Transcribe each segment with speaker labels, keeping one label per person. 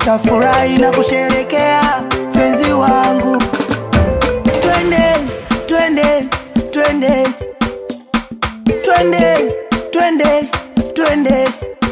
Speaker 1: tutafurahi na kusherekea penzi wangu. Twende, twende, twende, twende, twende, twende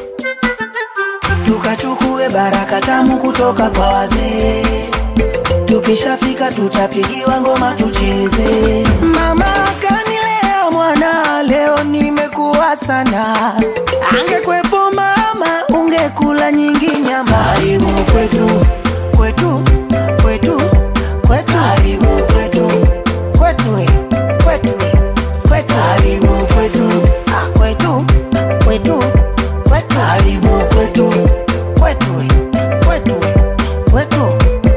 Speaker 1: tukachukue baraka tamu kutoka kwa wazee. Tukishafika tutapigiwa ngoma tucheze. Mama kanilea mwana, leo nimekuwa sana. Angekwepo mama, ungekula nyingi nyama. Karibu kwetu, kwetu, kwetu, kwetu. Karibu kwetu, kwetu, eh, kwetu, eh, kwetu. Karibu kwetu, ah, kwetu, kwetu, kwetu. Karibu kwetu, kwetu, eh, kwetu, eh, kwetu.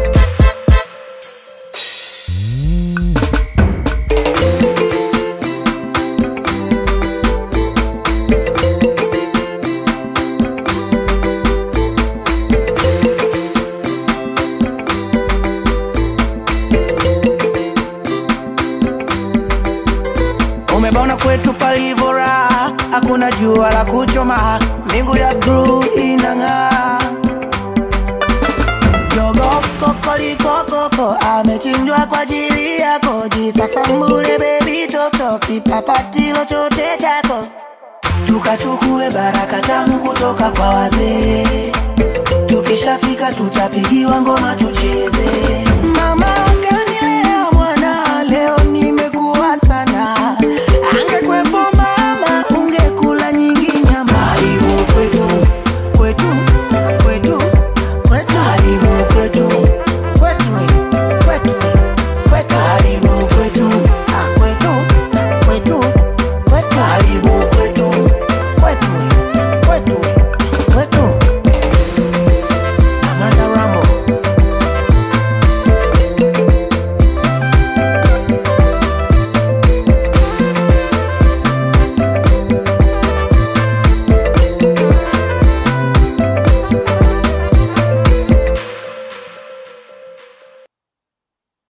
Speaker 1: Umebaona kwetu palivora, hakuna jua la kuchoma, mbingu ya bluu inang'aa. Jogo kokolikokoko amechinjwa kwa ajili yako, jisasambule bebi toto, kipapatilo chote chako, tukachukue baraka tamu kutoka kwa wazee. Tukishafika tutapigiwa ngoma tucheze.